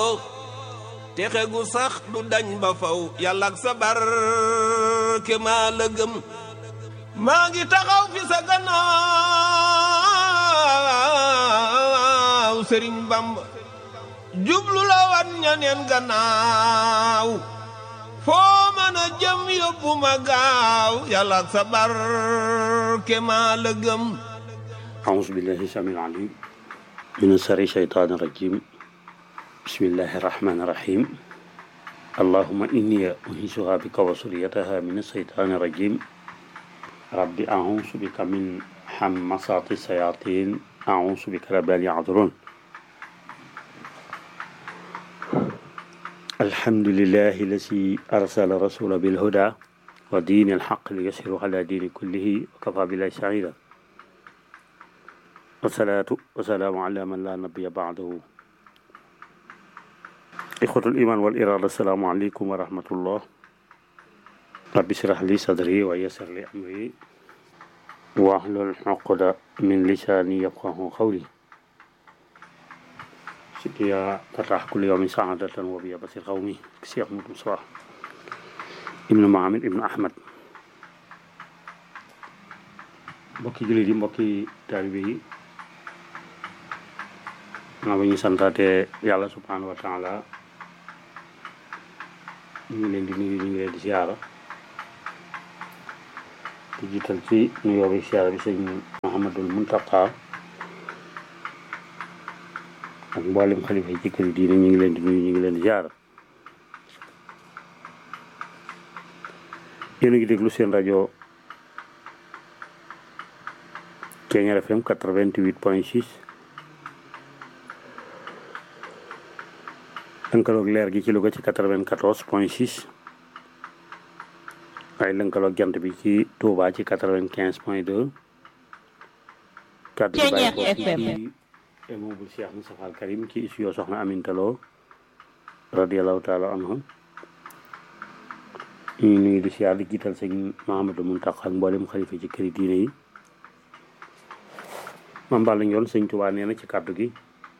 texe gu sax du dañ ba faw yàlla ak sa barke maa la gëm maa ngi taxaw fi sa gannaaw sëriñ bamba jublu la wan ñaneen gannaaw foo mën a jëm yóbbu ma gaaw yàlla ak sa barke maa la gëm أعوذ بالله السميع العليم من شر الشيطان الرجيم بسم الله الرحمن الرحيم اللهم إني أنيسها بك وسريتها من الشيطان الرجيم رب أعوذ بك من حمصات الشياطين أعوذ بك رب أن يحضرون الحمد لله الذي أرسل رسول بالهدى ودين الحق ليسهر على دين كله وكفى بالله سعيدا والصلاة والسلام على من لا نبي بعده إخوة الإيمان والإرادة السلام عليكم ورحمة الله رب اشرح لي صدري ويسر لي أمري واحلل عقدة من لساني يفقه قولي سيدي تطرح كل يوم سعادة وبيا بصير قومي كسيخ مصباح ابن معامر ابن أحمد mbokki jullit yi mbokki taalibe yi naa ba ñu santaate yàlla subhanahu wa taala ñu ngi leen di nuyu ñu ngi leen di siyaara di jiital ci nuyoo bi siyaara bi sëñ Muhammadul Muntaqa ak mboolem xalifa yi ci kër yi diine ñu ngi leen di nuyu ñu ngi leen di siyaara yéen a ngi déglu seen rajo Kenya FM 88 point 6 lënkaloog leer gi ci Louga ci 94 point 6 waaye lënkaloog jant bi ci Touba ci 95 point 2 kàddu gi bàyyi ko ci immeuble Cheikh Moustapha Al Karim ci studio Soxna Aminta Lo radiallahu taala anhu ñu nuyu di siyaar di jiital sëñ Mahamadou Muntaqa ak mboolem xalifa ci këri diine yi mam bàll yoon sëñ Touba nee na ci kàddu gi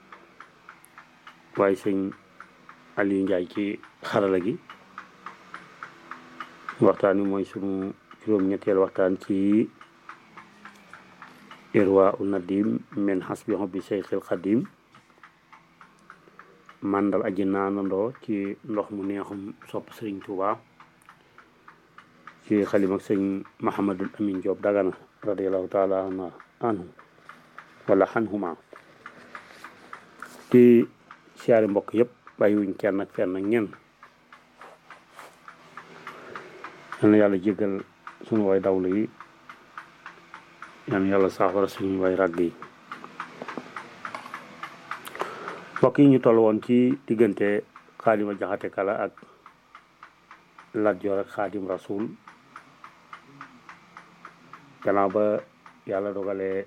waaye sëñ Aliou Ndiaye ci xarala gi waxtaan wi mooy sunu juróom-ñetteel waxtaan ci irwa u nadim min hasbi hobbi seyxil xadim màndal aji naanandoo ci ndox mu neexum sopp sëriñ Touba ci xalim ak sëñ Mahamadul Amin Diop Dagana radiallahu taala anhu wala xanhuma di siyaari mbokk yëpp bàyyiwuñ kenn ak fenn ak ñenn yal na yàlla jéggal suñu way dawlu yi yal na yàlla saafara suñu way ràgg yi mbokk yi ñu toll woon ci diggante xaadima jaxate kala ak Lat Joor ak xaadim rasul gannaaw ba yàlla dogalee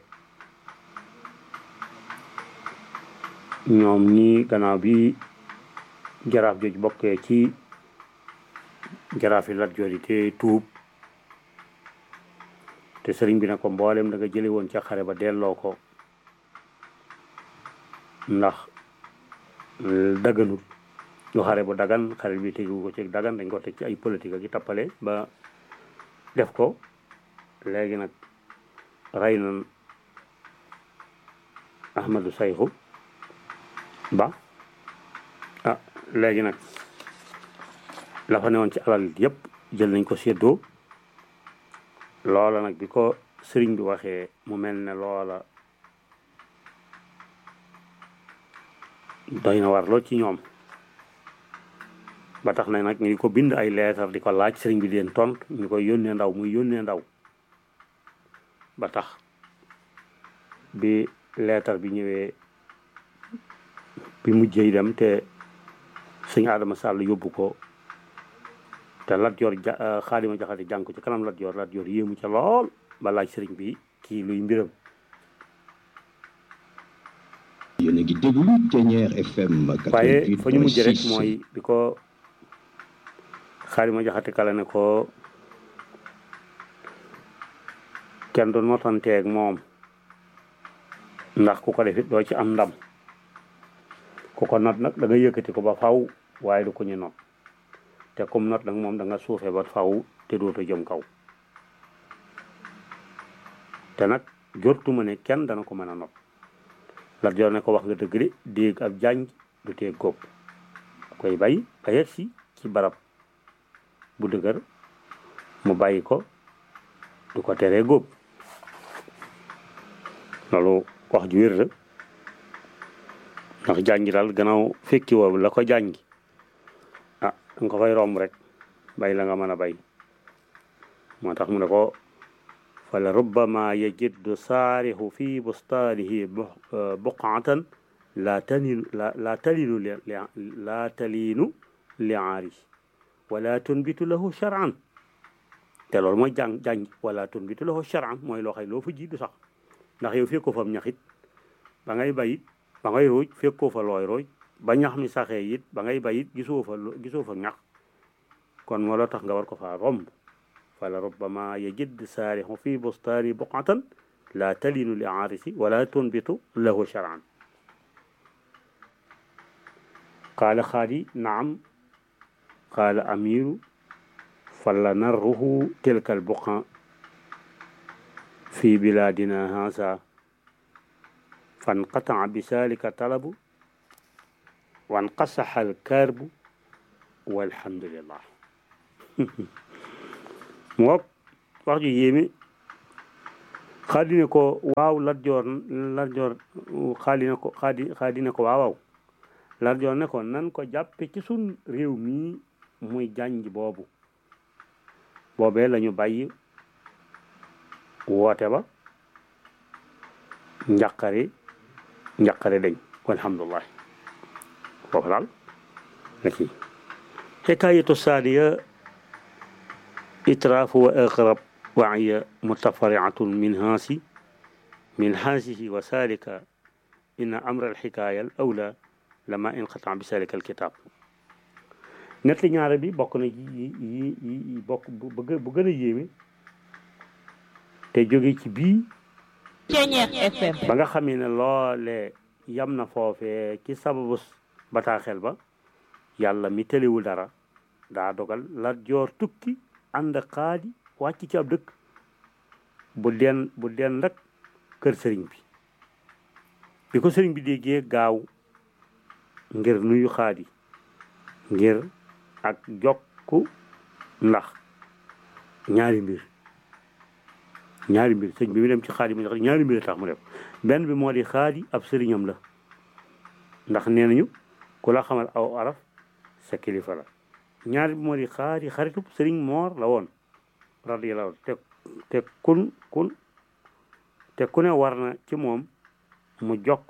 ñoom ñi gannaaw bi jaraaf jooju bokkee ci jaraaf yi Lat Joor yi te tuub te sëriñ bi ne ko mboolem da nga jële woon ca xare ba delloo ko ndax daganut lu xare bu dagan xare bi tegu ko ci dagan dañ ko teg ci ay politique ak i tappale ba def ko léegi nag rey na Ahmadou Sayxu ba ah léegi nag la fa newoon ci alal yëpp jël nañ ko séddoo loola nag bi ko sëriñ bi waxee mu mel ne loola doy na war lool ci ñoom ba tax na nag ñu ko bind ay leetar di ko laaj sëriñ bi leen tont ñu koy yónnee ndaw muy yónnee ndaw ba tax bi leetar bi ñëwee bi mujjee dem te sëñ Adama Sall yóbbu ko te Lat Joor ja Xaadima Jaxate jàng ko ci kanam Lat Joor Lat Joor yéemu ca lool ba laaj sëriñ bi kii luy mbiram yéen a ngi déglu Ténière FM waaye fa ñu mujj rek 88.6 mooy bi ko Xaadima Jaxate kala ne ko kenn du notanteeg moom ndax ku ko defit doo ci am ndam ku ko not nag da nga yëkkati ko ba faw waaye du ko ñu not te comme not nag moom da nga suufe ba faw te dootu jëm kaw te nag jortuma ne kenn dana ko mën a not Lat Joor ne ko wax nga dëgg de déeg ab jànj du tee góob koy bay ba yegg si ci barab bu dëgër mu bàyyi ko du ko teree góob loolu wax ju wér la ndax jàngi daal gannaaw fekki woo la ko jàngi ah danga ko fay romb rek bay la nga mën a bay moo tax mu ne ko fa la rubbama yajiddu saarixu fi bustaanihi buqaatan laa talinu la laa talinu li laa talinu li aari wala tunbitu lahu charan te loolu mooy jàng jàng wala tunbitu lahu charan mooy loo xay loo fa ji du sax ndax yow fekkoo fa ñaxit ba ngay bayit ba ngay rooj fekkoo fa looy rooj ba ñax mi saxee it ba ngay bayit gisoo fa gisoo fa ñax kon moo la tax nga war ko faa romb fala rubbama yajid saarixu fi bustaani buqatan la talinu li aarisi wala tunbitu lahu charan qaala xaadi naam qaala amiru fala narruhu tilka albuqa في بلادنا هذا فانقطع بذلك طلب وانقصح الكرب والحمد لله mook wax ju yéeme xaadi ne ko waaw Lat Joor Lat Joor xaadi ne ko xaadi xaadi ne ko waaw waaw Lat Joor ne ko nan ko jàppe ci sun réew mii muy jànj boobu boobee lañu bàyyi woote ba njaqare njaqare dañ walhamdulillah foofu daal la kii xikaayatu saaniya itraafu wa aqrab waaya mutafariatun min haasi min haasihi wa salika inna amra alxikaaya al awla lama inqata bi salika alkitab net li ñaare bi bokk na yi yi yi bokk bu gën a yéeme te jóge ci bii ba nga xamee ne loole yam na foofee ci sababu bataaxel ba yàlla mi tëliwul dara daa dogal Lat Joor tukki ànd xaadi wàcc ci ab dëkk bu den bu den rek kër sëriñ bi bi ko sëriñ bi déggee gaaw ngir nuyu xaadi ngir ak jokku ndax ñaari mbir ñaari mbir sëñ bi mu dem ci xaadi mu ndax ñaari mbir tax mu def benn bi moo di xaadi ab sëriñam la ndax nee nañu ku la xamal aw araf sa kilifa la ñaari bi moo di xaadi xaritub sëriñ moor la woon radiyallahu te te kun kun te ku ne war na ci moom mu jokk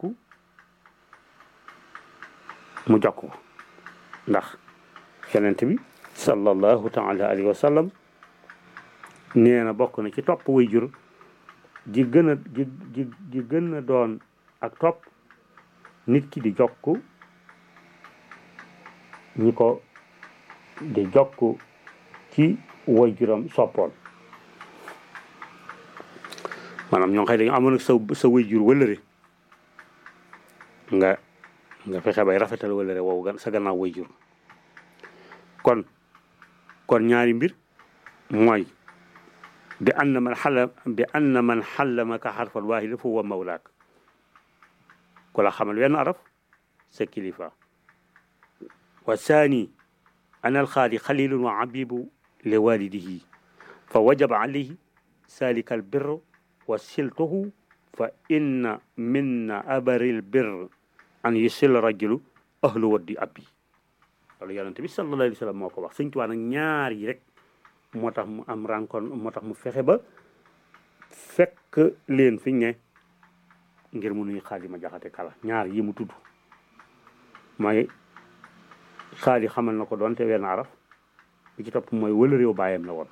mu jokk ko ndax yonent bi sallallahu taala alayhi wa sallam nee na bokk na ci topp way jur ji gën a ji ji ji gën a doon ak topp nit ki di jokk ñi ko di jokk ci way juram soppoon maanaam ñoo xëy dañu amoon ak sa sa way jur wëlëre nga nga fexe bay rafetal wëlëre wow sa gannaaw way jur kon kon ñaari mbir mooy bi anna man xalla bi anna man xallamaka xarfal waahida fa huwa mawlaak ku la xamal wenn araf sa kilifa wa saani ana alxaali xalilun wa abibu li walidihi fa wajaba alayhi salika albir wa siltuhu fa inna minna abari albir an yusil rajulu ahlu waddi abbi loolu yonente bi sallallahu alayhi wa sallam moo ko wax sëñ Tuubaa nag ñaar yi rek moo tax mu am rencontre moo tax mu fexe ba fekk leen fi ne ngir mu nuy xaadi ma jaxate kala ñaar yi mu tudd mooy xaadi xamal na ko doon te wenn araf bi ci topp mooy wëla réew bàyyam la woon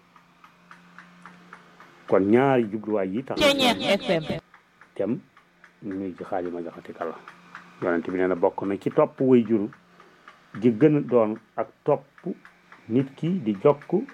kon ñaari jubluwaay yi tax tem nuy ci xaadi ma jaxate kala yonente bi nee na bokk na ci topp way juru di gën a doon ak topp nit ki di jokk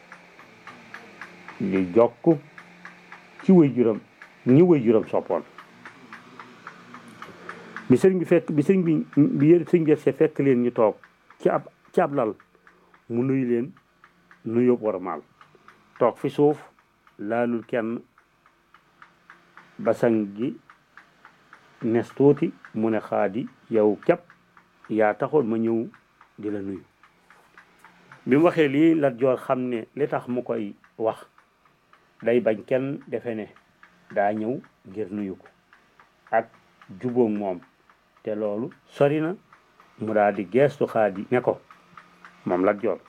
di jokk ci way juram ñi way juram soppoon bi sëriñ bi fekk bi sëriñ bi bi yë sëriñ bi see fekk leen ñu toog ci ab ci ab lal mu nuyu leen nuyób war maal toog fi suuf laalul kenn basang gi nes tuuti mu ne xaadi yow képp yaa taxoon ma ñëw di la nuyu bi mu waxee lii Lat Joor xam ne li tax mu koy wax day bañ kenn defe ne daa ñëw ngir nuyu ko ak jubóog moom te loolu sori na mu daal di geestu xaadi ne ko moom Lat Joor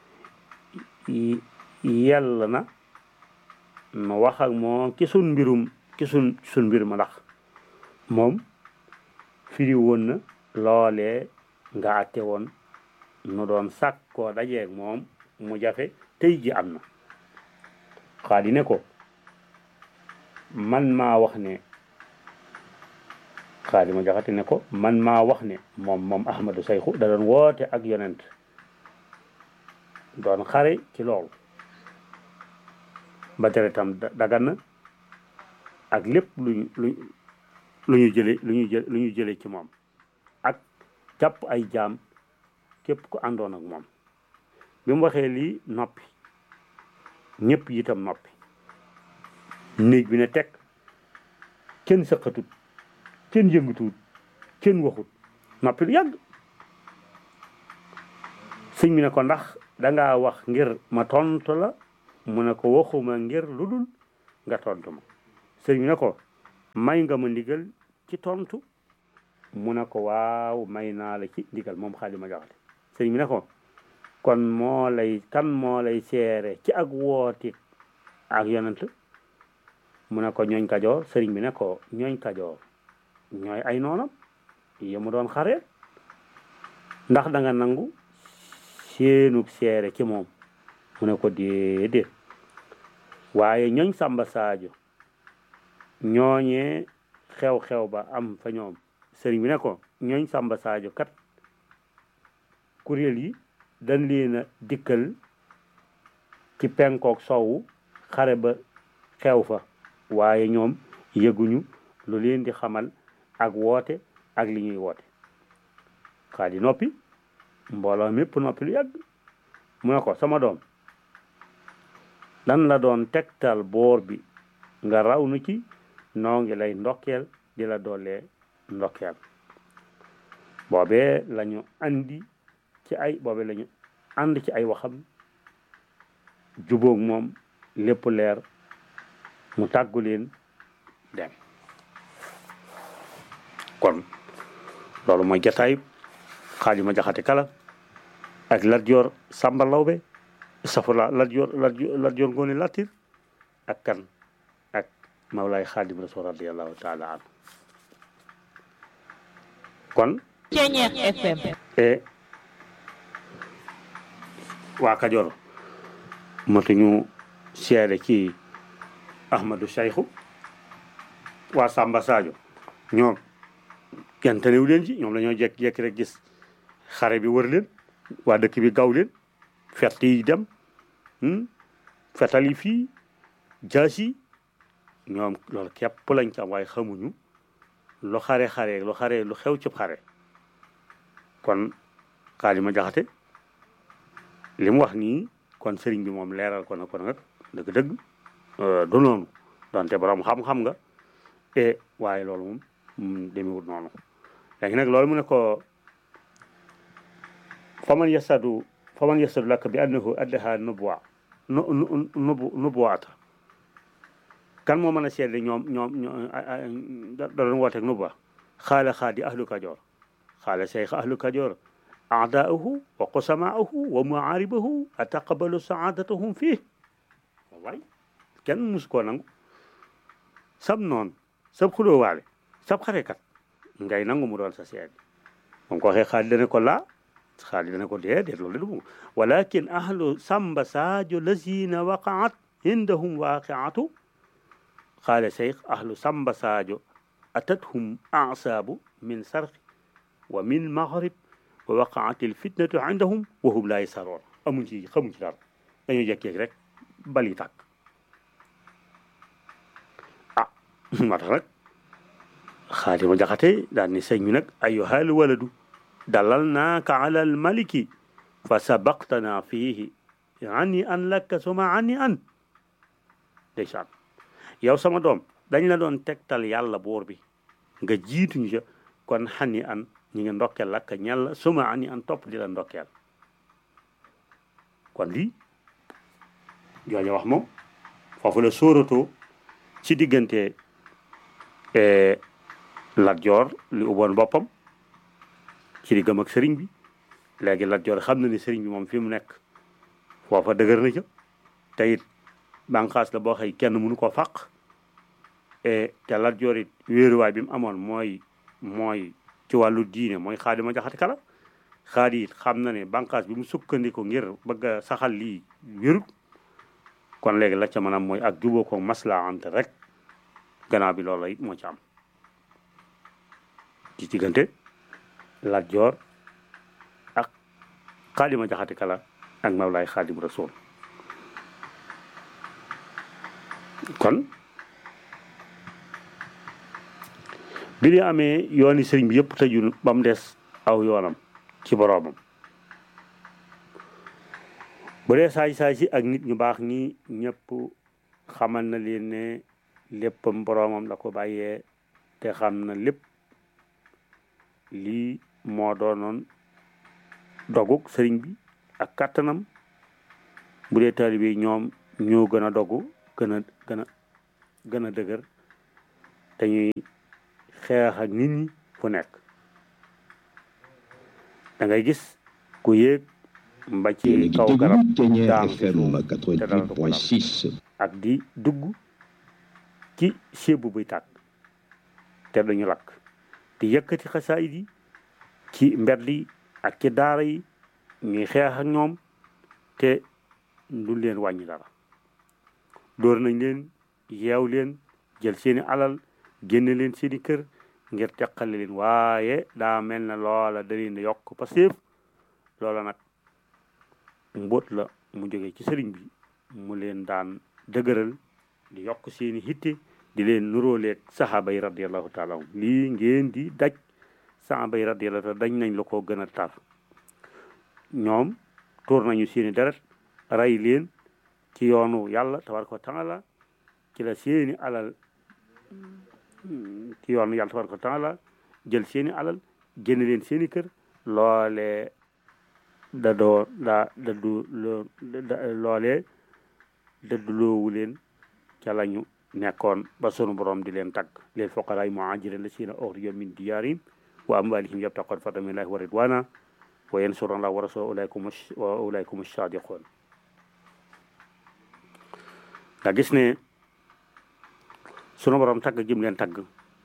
yell na nu wax ak moom ci sun mbirum ci sun sun mbir ma ndax moom firi woon na loolee nga àtte woon nu doon sàkkoo dajeeg moom mu jafe tey ji am na xaadi ne ko man maa wax ne xaadi ma jaxate ne ko man maa wax ne moom moom ahmadu sayxu da doon woote ak yonent doon xare ci loolu ba tere tam dagan na ak lépp luñu lu lu ñu jële lu ñu jël lu ñu jële ci moom ak jàpp ay jaam képp ku àndoon ak moom bi mu waxee lii noppi ñëpp itam noppi néeg bi ne teg kenn sëqatut kenn yëngatuwut kenn waxut noppi lu yàgg sëñ bi ne ko ndax dangaa wax ngir ma tontu la mu ne ko waxuma ngir lu dul nga tontu ma sëñ bi ne ko may nga ma ndigal ci tontu mu ne ko waaw may naa la ci ndigal moom xaali ma jaxate sëñ bi ne ko kon moo lay kan moo lay seere ci ak wooti ak yonent mu ne ko ñooñ kajoor sëriñ bi ne ko ñooñ kajoor ñooy ay noonam yi mu doon xare ndax da nga nangu seenug seere ci moom mu ne ko déedéet waaye ñooñ Samba Sadio ñooñee xew-xew ba am fa ñoom sëriñ bi ne ko ñooñ Samba Sadio kat kuréel yi dañ leen a dikkal ci penkook sowwu xare ba xew fa waaye ñoom yëguñu lu leen di xamal ak woote ak li ñuy woote xaa di noppi mbooloo mépp noppi lu yàgg mu ne ko sama doom dan la doon tegtal boor bi nga raw nu ci noo ngi lay ndokkeel di la doolee ndokkeel boobee lañu andi ci ay boobee lañu ànd ci ay waxam jubóog moom lépp leer mu tàggu leen dem kon loolu mooy jataay xaalima jaxate kala ak Lat Joor Sàmba Lawbe safula Lat Joor Lat Joor Ngoone Latir ak kan ak Mawlaay Xaadim Rasul radiallahu taala anhu kon Ceñeex FM e waa Kajoor matuñu seede ci Ahmadou Sayxu waa Samba Sadio ñoom kenn tanewu leen ci ñoom dañoo jekk-jekk rek gis xare bi wër leen waa dëkk bi gaw leen fett yi dem fetal yi fii jaas yi ñoom loolu képp lañ ci am waaye xamuñu lu xare xare lu xare lu xew ci xare kon xaalima jaxate li mu wax nii kon sëriñ bi moom leeral ko na ko nag dëgg-dëgg du noonu donte borom xam-xam nga e waaye loolu moom demewut noonu léegi nag loolu mu ne ko faman yasadu faman yasadu lakk bi annahu addaha nubuwa nubu nubuwaata kan moo mën a seede ñoom ñoom da doon wooteeg nubuwa xaala xaadi ahlu kajoor xaala cheikh ahlu kajoor aadaahu wa qusamaahu wa muaaribahu ataqabalu saadatahum fii waay kenn mus koo nangu sab noon sab xulóowaale sab xarekat ngay nangu mu doon sa seede moom ko waxee xaali dana ko laa xaali dana ko déedéet loolu du walakin ahlu samba sadio lazina waqaat indahum waqiatu qaala cheikh ahlu samba sadio atathum asaabu min sarqi wa min maghrib wa waqaat alfitnatu indahum wa hum laa yasaroon amuñ ci xamuñ ci dara dañoo jekkeeg rek bali tàkk ah moo tax nag xaadima jaxate daal ni sëñ bi nag ayyuhal waladu dalal naaka ala al maliki fa sabaqtana fiihi ani an lakka suma ani an ndeysaan yow sama doom dañ la doon tegtal yàlla buur bi nga jiituñu ca kon xani an ñi ngi ndokkeel lakka ñàlla suma ani an topp di la ndokkeel kon lii jooja wax moom foofu la sóoratoo ci diggante Lat Joor li ubboon boppam ci diggam ak sëriñ bi léegi Lat Joor xam na ni sëriñ bi moom fi mu nekk foofa dëgër na ca te it bànqaas la boo xëy kenn mënu ko fàq te Lat Joor it wéeruwaay bi mu amoon mooy mooy ci wàllu diine mooy Xaadima Jaxate Kala xaadi it xam na ne bànqaas bi mu sukkandiku ngir bëgg a saxal lii wérut kon léegi la ca maanaam mooy ak juboo ko maslaa ante rek gannaaw bi loolu la it moo ci am ci diggante Lat Joor ak Xaadima Jaxate Kala ak Mawlaay Xaadim Rasuul kon bi ñu amee yooni sëriñ bi yëpp tëju ba mu des aw yoonam ci boroomam bu dee saay-saay si ak nit ñu baax ñi ñëpp xamal na leen ne léppam boroomam la ko bàyyee te xam na lépp lii moo doonoon doguk sëriñ bi ak kàttanam bu dee taalibe yi ñoom ñoo gën a dogu gën a gën a gën a dëgër te ñuy xeex ak nit ñi fu nekk da ngay gis ku yéeg mba ci kaw garab daanu ci suuf te dara du ko dal ak di dugg ci sébu buy tàkk te dañu lakk di yëkkati xasaayid yi ci mbedd yi ak ci daara yi ñuy xeex ak ñoom te du leen wàññi dara dóor nañ leen yeew leen jël seeni alal génne leen seeni kër ngir teqale leen waaye daa mel na loola da leen yokk pastéef loola nag mbóot la mu jógee ci sëriñ bi mu leen daan dëgëral di yokk seeni hitte di leen nuróoleeg saxaaba yi radiallahu taala anhum lii ngeen di daj saxaaba yi radiallahu taala dañ nañ la ko gën a tar ñoom tuur nañu seeni deret rey leen ci yoonu yàlla tabaraka wa taala ci la seeni alal ci yoonu yàlla tabaraka wa taala jël seeni alal génn leen seeni kër loole da doo daa daddu loo loolee daddu loowu leen ca lañu nekkoon ba sunu borom di leen tagg leel foqaraay muhajirin la siina uxrijo min diyaarim wa amwalihim yabtaqoon fadla min llahi wa ridwana wa yansuruna allah wa rasulahu ulaykum wa ulaykum sadiqoon nga gis ne sunu borom tagg jëm leen tagg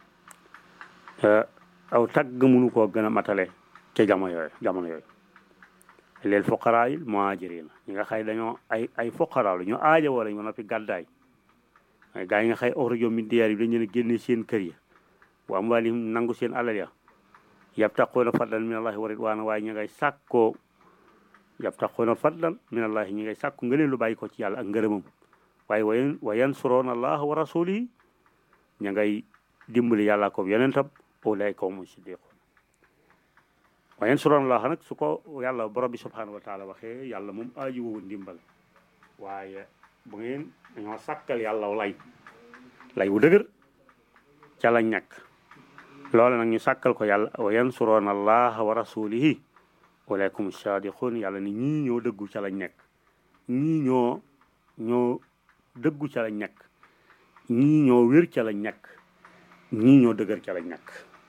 aw tagg mënu koo gën a matale ca jamono yooyu jamono yooyu leel foqaraay muhajirin ñi nga xay dañoo ay ay foqaraa la ñu aaja wala ñu noppi gàddaay ay gaa yi nga xay uxrijo min diyaar yi dañ leen a génne seen kër ya wa amwaalihim nangu seen alal ya yabtaquuna fadlan min allahi wa ridwaana waaye ñu ngay sàkkoo yabtaquuna fadlan min allahi ñi ngay sàkku nga leen lu bàyyi ko ci yàlla ak ngërëmam waaye wayen wa yansuroona allaha wa rasulihi ña ngay dimbali yàlla ko yonentam ulaika humu siddiqun wa yansuroona allaha nag su ko yàlla borom bi subhanahu wa taala waxee yàlla moom aaju woowu ndimbal waaye bu ngeen dañoo sàkkal yàlla lay lay wu dëgër ca lañ nekk loole nag ñu sàkkal ko yàlla wa yansuroona allaha wa rasulihi ulaykum sadiqun yàlla ni ñii ñoo dëggu ca lañ nekk ñii ñoo ñoo dëggu ca lañ nekk ñii ñoo wér ca lañ nekk ñii ñoo dëgër ca lañ nekk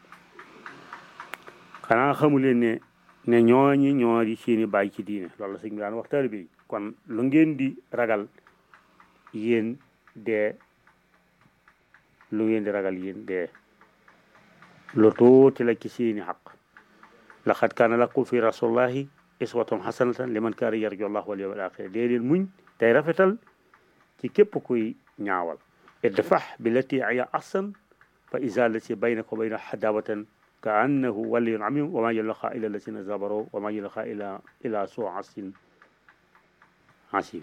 xanaa xamu leen ne ne ñooñi ñoo di seeni bàyyi ci diine loolu la sëñ bi daan wax taalibe yi kon lu ngeen di ragal yéen dee lu ngeen di ragal yéen dee lu tuuti la ci seeni xaq laqad kaana lakum fi rasulillahi iswatun hasanatan liman kaana yarju allah wal yawmal axir dee leen muñ tey rafetal ci képp kuy ñaawal idfax billati hiya ahsan fa iza lati baynaka wa bayna hadawatan ka annahu waliyun amim wa ma yulqa illa alladina sabaru wa ma yulqa illa ila su asin asim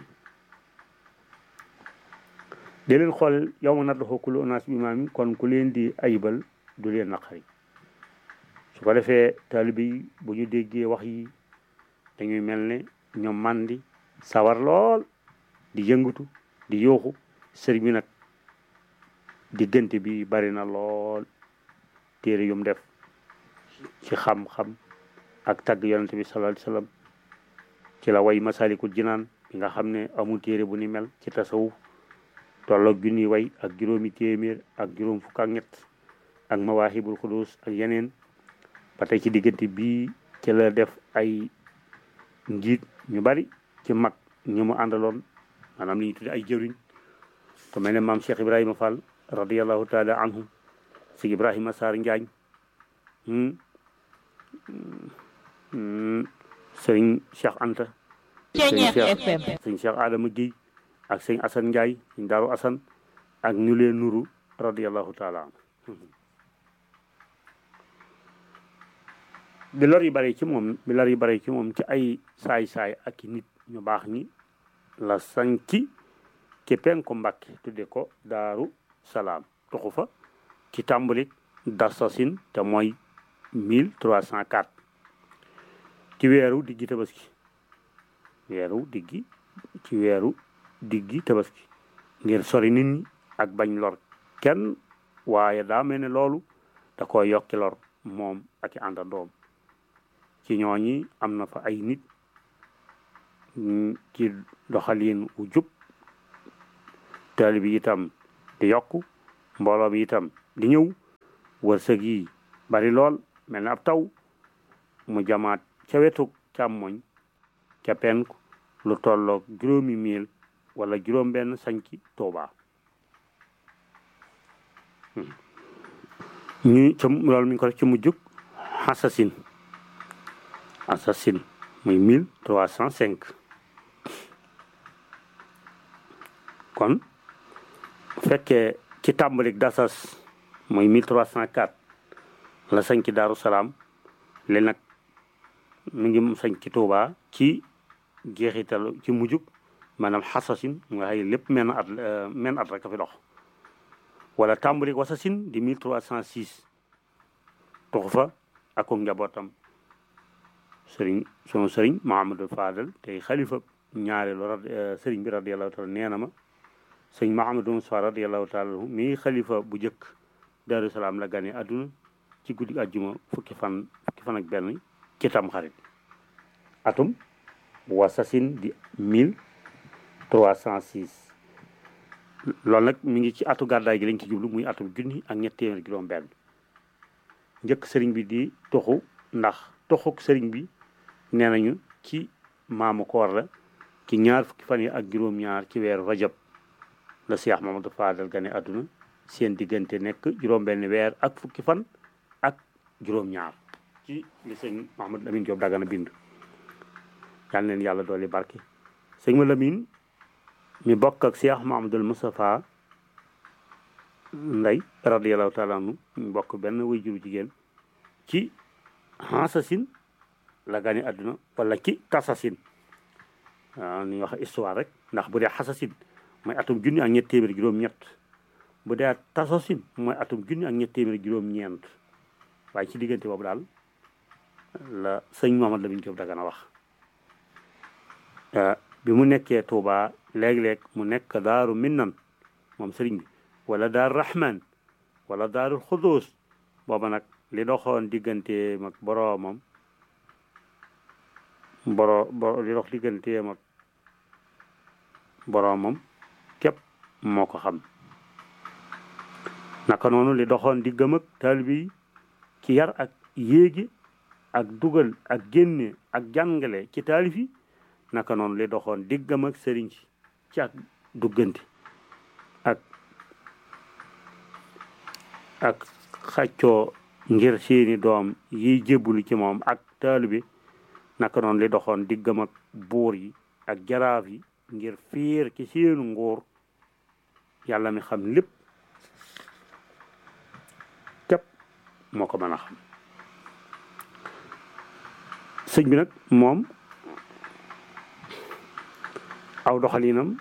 dee leen xool yow ma nadduxu kullu unaas bi imaam kon ku leen di ayibal du leen naqari su ko defee taalibe yi bu ñu déggee wax yi dañuy mel ne ñoom mandi sawar lool di yëngatu di yooxu sëriñ bi nag diggante bi bari na lool téere yum def ci xam-xam ak tagg yonente bi sallallahu alayhi wasallam ci la way masalikul jinaan bi nga xam ne amul téere bu ni mel ci tasawuf tolloog junni way ak juróomi téeméer ak juróom fukk ak ñett ak mawaahibul xudus ak yeneen ba tey ci diggante bii ci la def ay njiit ñu bari ci mag ñu mu àndaloon maanaam li ñu tudde ay jëriñ ku mel ne maam Cheikh Ibrahima Fall radiallahu taala anhu si Ibrahima Sarr Njaañ sëriñ Cheikh Anta sëriñ Cheikh sëriñ Cheikh Adama Guèye ak sëriñ Assane Ndiaye sëriñ Daaru Assane ak ñu leen nuru radiallahu taala anhu bi lor yi bare ci moom bi lor yi bare ci moom ci ay saay-saay ak i nit ñu baax ñi la sanci ci penku Mbàkke tudde ko Daaru Salaam tuxu fa ci tàmbalik dasasin te mooy 1304 ci weeru diggi tabaski weeru diggi ci weeru diggi tabaski ngir sori nit ñi ak bañ lor kenn waaye daa mel ne loolu da ko yokki lor moom ak i àndandoom ci ñooñi am na fa ay nit ci doxalin wu jub taali bi itam di yokku mbooloo bi itam di ñëw wërsëg yi bari lool mel na ab taw mu jamaat ca wetu càmmoñ ca penku lu tolloog juróomi mil wala juróom benn sañci Tuuba ñu ca loolu mi ngi ko def ci mujjug xasasin assasine muy mille trois cent cinq kon fekkee ci tàmbalik dasas muy mille trois cent quatre la sañ ci Daaru Salaam li nag mi ngi sañ ci Tuuba ci jeexital ci mujjug maanaam xasasin nga xëy lépp menn at menn at rek a fi dox wala tàmbalik wasasin di mille trois cent six tuxu fa ak njabootam sëriñ sunu sëriñ Mahamadou Fadal tey xalifa ñaareelu sëriñ bi radiallahu taala nee na ma sëriñ Mahamadou Moussa radiallahu taala mii xalifa bu njëkk Daaru Salaam la gane àdduna ci guddi àjjuma fukki fan fukki fan ak benn ci tam xarit atum wasasin di mille trois cent six loolu nag mi ngi ci atu gàddaay gi lañ ci jublu muy atum junni ak ñett téeméer juróom benn njëkk sëriñ bi di toxu ndax toxuk sëriñ bi nee nañu ci maamu koor la ci ñaar fukki fan yi ak juróom-ñaar ci weeru rajab la Cheikh Mamadou Fadal gane àdduna seen diggante nekk juróom-benn weer ak fukki fan ak juróom-ñaar ci li sëñ Mahamadou Lamine Diop Dagana bind yal leen yàlla dooli barke sëñ ma Lamine mi bokk ak Cheikh Mahamadou Moustapha Ndey radiyallahu taala anhu mi bokk benn way juru jigéen ci xasasin la gane àdduna wala ci tasasin waaw ni wax histoire rek ndax bu dee xasasin mooy atum junni ak ñett téeméer juróom-ñett bu dee tasasin mooy atum junni ak ñett téeméer juróom-ñeent waaye ci diggante boobu daal la sëñ Mamadou Lamine Diop Dagana wax bi mu nekkee Touba léeg-léeg mu nekk daaru minnan moom sëriñ bi wala daaru rahman wala daaru xudus booba nag li doxoon diggante mag boroomam boro boro li dox diggante mag boroomam képp moo ko xam naka noonu li doxoon diggam ak taalibe yi ci yar ak yéegi ak dugal ak génne ak jàngale ci taalif yi naka noonu li doxoon diggam ak sëriñ si ci ak duggante ak ak xaccoo ngir seeni doom yiy jébbulu ci moom ak taalibe naka noonu li doxoon diggam ak buur yi ak jaraaf yi ngir fiir ci seenu nguur yàlla mi xam lépp képp moo ko mën a xam sëñ bi nag moom aw doxalinam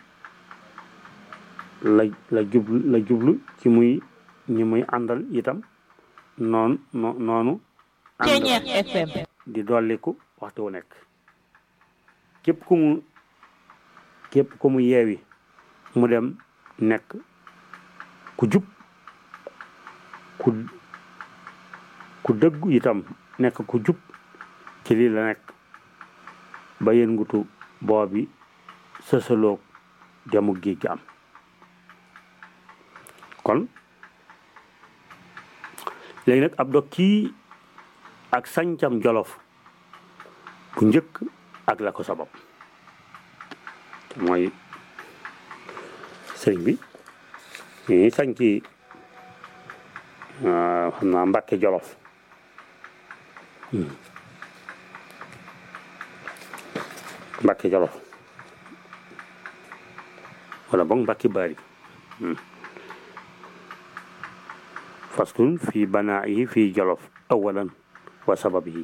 la la jublu la jublu ci muy ñi muy àndal itam noonu noonu Ceeñeex FM di dolliku waxtu wu nekk képp ku mu képp ku mu yeewi mu dem nekk ku jub ku ku dëggu itam nekk ku jub ci lii la nekk ba yëngutu boobi sësaloog jamu géej gi am kon léegi nag ab dog kii ak sañcam jolof bu njëkk ak la ko sabab te mooy sëriñ bi ñi sañci xam naa mbàkke jolof mbàkke jolof wala boog mbàkke bari faslun fi banaa'ihi fi jolof awalan wa sababihi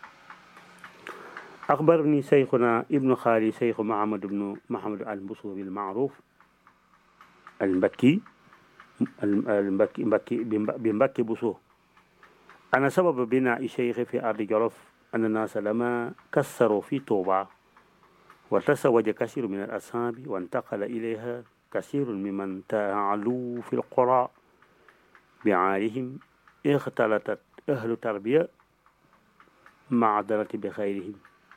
أخبرني شيخنا ابن خالي شيخ محمد بن محمد البصوري المعروف المبكي المبكي مبكي بمبكي بصور أنا سبب بناء الشيخ في أرض جرف أن الناس لما كسروا في طوبى وتزوج كثير من الأصحاب وانتقل إليها كثير ممن تعلوا في القرى بعارهم اختلطت أهل تربية مع درة بخيرهم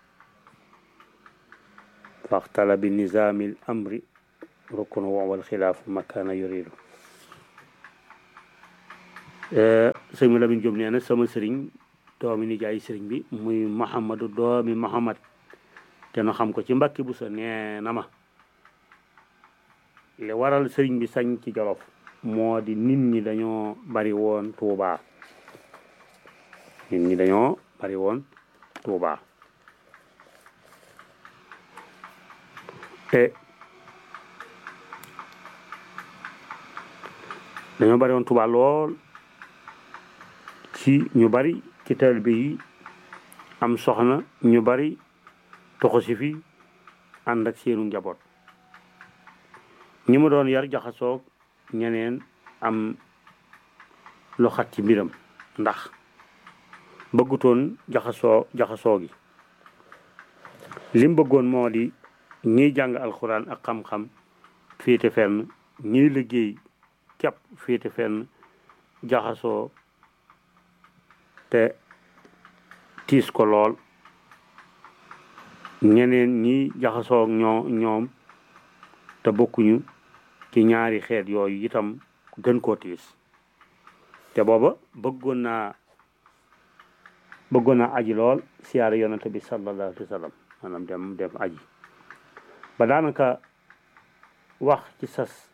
فاختل بالنظام الأمر ركن والخلاف ما كان يريد sëñ ma Lamin Jóob nee na sama sëriñ doomi nijaay sëriñ bi muy Mouhamadou doomi Mouhamad te nu xam ko ci mbakki bu sa nee na ma li waral sëriñ bi sañ ci Jolof moo di nit ñi dañoo bari woon Tuubaa nit ñi dañoo bari woon Tuubaa te dañoo bari woon Tuubaa lool ci ñu bari ci taalibe yi am soxna ñu bari toxu si fi ànd ak seenu njaboot ñi mu doon yar jaxasoog ñeneen am lu xat ci mbiram ndax bëggutoon jaxasoo jaxasoo gi lim bëggoon moo di ñiy jàng alxuraan ak xam-xam féete fenn ñiy liggéey kepp féete fenn jaxasoo te tiis ko lool ñeneen ñi jaxasoo ñoo ñoom te bokkuñu ci ñaari xeet yooyu itam gën koo tiis te booba bëggoon naa bëggoon naa aji lool siyaare yonante bi sallallahu alayhi wa sallam maanaam dem dem aji ba daanaka wax ci sas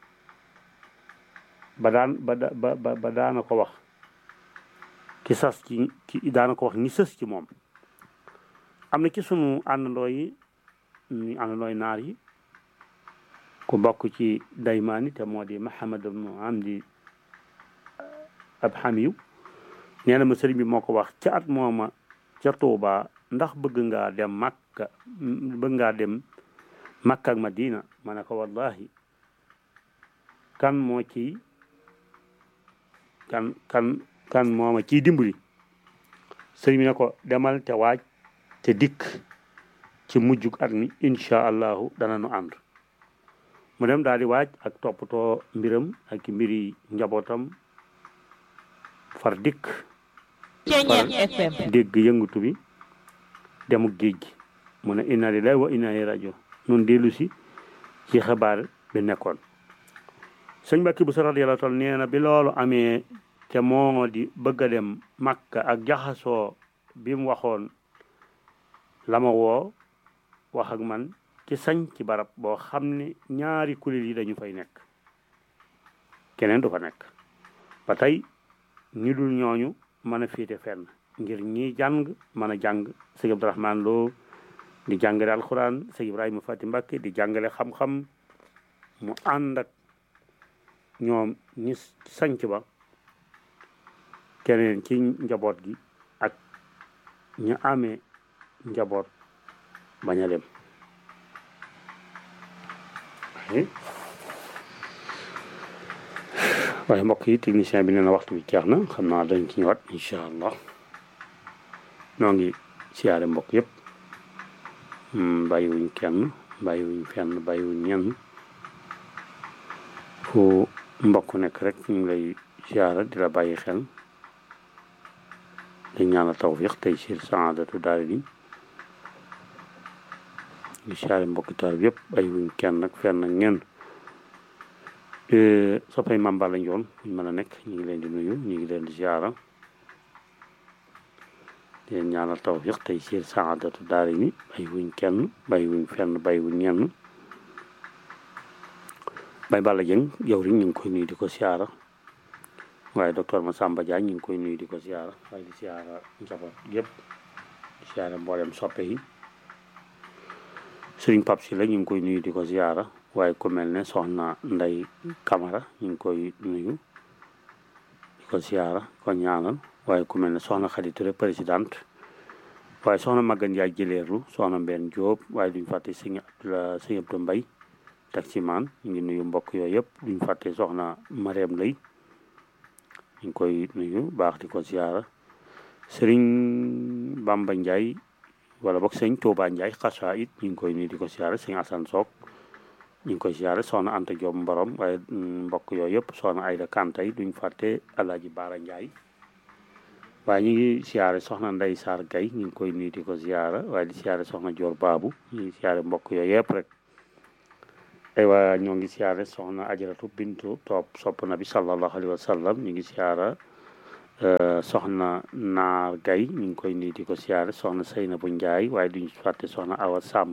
ba daan ba ba ba daana ko wax ci sas ci ci daana ko wax ñi sës ci moom am na ci sunu àndandoo yi ñu àndandooy naar yi ku bokk ci daymaani te moo di Mahamad ibnu Amdi ab xamiyu nee na ma sëriñ bi moo ko wax ca at mooma ca Tuuba ndax bëgg ngaa dem Makka bëgg ngaa dem Makka ak Madina ma ne ko wallahi kan moo ci kan kan kan mooma ciy dimbali sëriñ bi ne ko demal te waaj te dikk ci mujjug at mi incha allahu dana nu ànd mu dem daal di waaj ak toppatoo mbiram ak mbiri njabootam far dikk Ceeñeex FM dégg yëngutu bi demuk géej gi mu ne inna lillahi wa inna ilayhi rajiun nun dellu si ci xabaar bi nekkoon sëñ Mbàkke bu sa radiyallahu taala nee na bi loolu amee te moo di bëgg a dem Makka ak jaxasoo bi mu waxoon la ma woo wax ak man ci sañ ci barab boo xam ne ñaari kuréel yi dañu fay nekk keneen du fa nekk ba tey ñu dul ñooñu mën a féete fenn ngir ñi jàng mën a jàng sëñ Abdourahman Lo di jàngale alxuraan sëñ Ibrahima Fati Mbàkke di jàngale xam-xam mu ànd ak ñoom ñi sanc ba keneen ci njaboot gi ak ñu amee njaboot bañ a dem waaye mbokk yi technicien bi nee na waxtu bi jeex na xam naa dañ ci ñëwaat incha allah noo ngi siyaare mbokk yëpp bàyyiwuñ kenn bàyyiwuñ fenn bàyyiwuñ ñenn fu mbokk nekk rek ñu ngi lay siyaara di la bàyyi xel di ñaanal tawfiq tey siir saadatu daal di ñu siyaare mbokki taal bi yëpp bàyyiwuñ kenn ak fenn ak ñenn soppay Mame Balla Ndione buñ mën a nekk ñu ngi leen di nuyu ñu ngi leen di siyaara di leen ñaanal tawfiq tey siir saadatu daal ni bàyyiwuñ kenn bàyyiwuñ fenn bàyyiwuñ ñenn Baye Balla Dieng yow rek ñu ngi koy nuyu di ko siyaara waaye docteur Massamba Diagne ñu ngi koy nuyu di ko siyaara waaye di siyaara njaboot yëpp di siyaara mboolem soppe yi Sëriñ Pape si la ñu ngi koy nuyu di ko siyaara waaye ku mel ne soxna Ndey Camara ñu ngi koy nuyu di ko siyaara ko ñaanal waaye ku mel ne soxna Khady Touré présidente waaye soxna Magan Ndiaye jëleerlu soxna Mbène Diop waaye duñ fàtte sëñ Abdoulaye sëñ Abdou Mbaye taximaan ñu ngi nuyu mbokk yooyu yëpp duñ fàtte soxna Mariam Lay ñu ngi koy nuyu baax di ko siyaara sëriñ Bamba Ndiaye wala boog sëñ Touba Ndiaye xasa it ñu ngi koy nuyu di ko siyaara sëñ Assane Sock ñu ngi koy siyaara soxna Anta Diop Mborom waaye mbokk yooyu yëpp soxna Ayda Kanta yi duñ fàtte Alaaji Baara Ndiaye waaye ñu ngi siyaare soxna Ndey Sarr Gay ñu ngi koy nuyu di ko siyaara waaye di siyaare soxna Dior Babu ñu ngi siyaare mbokk yooyu yëpp rek aywa ñoo ngi siyaare soxna ajaratu bintu topp sopp na bi sallallahu alayhi wa sallam ñu ngi siyaara soxna naar gay ñu ngi koy nuyu di ko siyaare soxna Seynabu Njaay waaye duñ fàtte soxna awa sàmb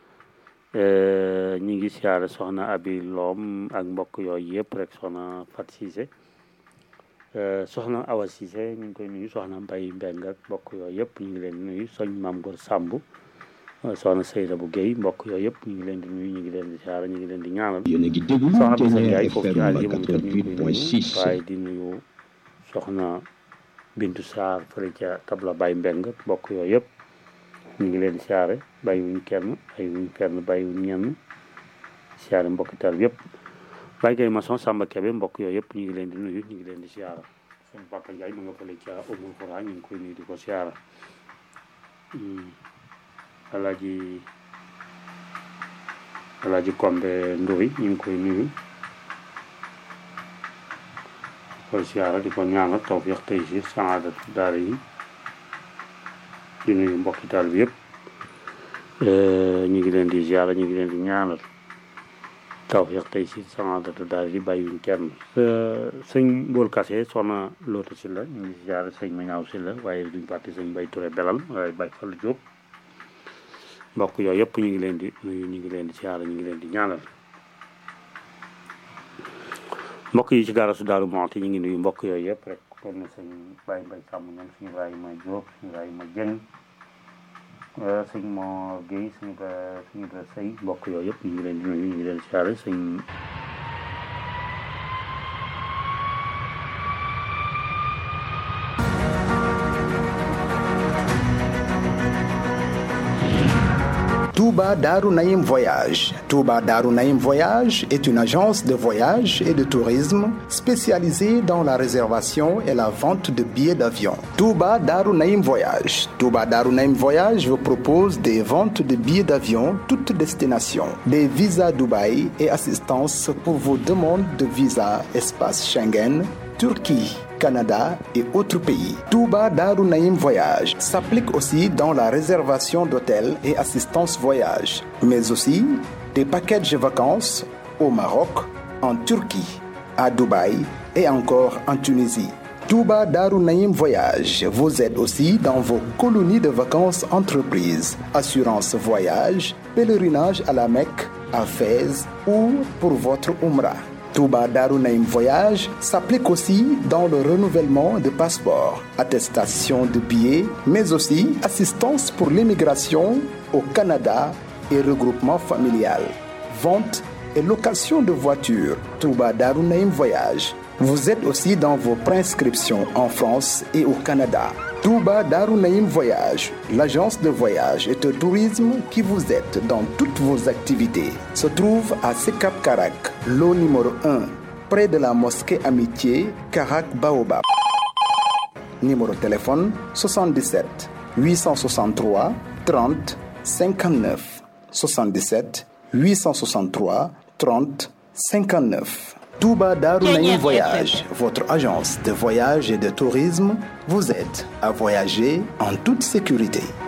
ñu ngi siyaare soxna abi loom ak mbokk yooyu yëpp rek soxna Fat Cissé soxna awa Cissé ñu ngi koy nuyu soxna mbay mbeng ak mbokk yooyu yëpp ñu ngi leen di nuyu soñ maam Gor Sàmb soxna Seyda bu Guèye mbokk yooyu yëpp ñu ngi leen di nuyu ñu ngi leen di siyaara ñu ngi leen di ñaanal yéen a ngi déglu soxna Bisa Ténière Ndiaye foofu ci FM àll yi moom itam ñu ngi koy nuyu 88.6 waaye di nuyu soxna Bintu Sarr fële ca tabla Baye Mbeng mbokk yooyu yëpp ñu ngi leen di siyaare bàyyiwuñ kenn bàyyiwuñ kenn bàyyiwuñ ñenn siyaare mbokki tal yëpp Baye Gueye Maçon Samba Kebe mbokk yooyu yëpp ñu ngi leen di nuyu ñu ngi leen di siyaara suñu papa Ndiaye mu nga fële ca Umul Xura ñu ngi koy nuyu di ko siyaara Hmm. Alaaji Alaaji Kombe Ndoy ñu ngi koy nuyu koy siyaara di ko ñaanal tawfiq tey si saadatu daara yi di nuyu mbokki taal bi yëpp ñu ngi leen di siyaara ñu ngi leen di ñaanal tawfiq tey si saadatu daara yi bàyyiwuñ kenn sëñ Mbool Kase soxna Loota si la ñu ngi siyaara sëñ Mañaaw si la waaye duñ fàtte sëñ Bay Ture Belal waaye Bay Fall Jóob mbokk yooyu yëpp ñu ngi leen di nuyu ñu ngi leen di siyaara ñu ngi leen di ñaanal mbokk yi ci gaarasu Daaru Muxti ñu ngi nuyu mbokk yooyu yëpp rek kon ne sëñ Baye Mbaye Sàmm ñoom suñu Ibrahima Diop suñu Ibrahima Dieng sëñ Mor Guèye suñu Ibra suñu Ibra Sëy mbokk yooyu yëpp ñu ngi leen di nuyu ñu ngi leen di siyaare sëñ Touba Darou Naïm Voyage. Touba Darou Naïm Voyage est une agence de voyage et de tourisme spécialisée dans la réservation et la vente de billets d'avion. Touba Darou Naïm Voyage. Touba Darou Naïm Voyage vous propose des ventes de billets d'avion toutes destinations, des visas Dubaï et assistance pour vos demandes de visa espace Schengen, Turquie. Canada et autres pays. Touba Darou Naïm Voyage s'applique aussi dans la réservation d'hôtels et assistance voyage, mais aussi des packages de vacances au Maroc, en Turquie, à Dubaï et encore en Tunisie. Touba Darou Naïm Voyage vous aide aussi dans vos colonies de vacances entreprises, assurance voyage, pèlerinage à la Mecque, à Fès ou pour votre Umrah. Touba Darou Naïm Voyage s'applique aussi dans le renouvellement de passeports, attestation de billets, mais aussi assistance pour l'immigration au Canada et regroupement familial, vente et location de voitures. Touba Darou Naïm Voyage. Vous êtes aussi dans vos prescriptions en France et au Canada. Touba Darou Naïm Voyage, l'agence de voyage et de tourisme qui vous aide dans toutes vos activités, se trouve à Sekap Karak, lot numéro 1, près de la mosquée Amitié, Karak Baobab. Numéro de téléphone 77 863 30 59 77 863 30 59. Touba Darunaïm Voyage, votre agence de voyage et de tourisme, vous aide à voyager en toute sécurité.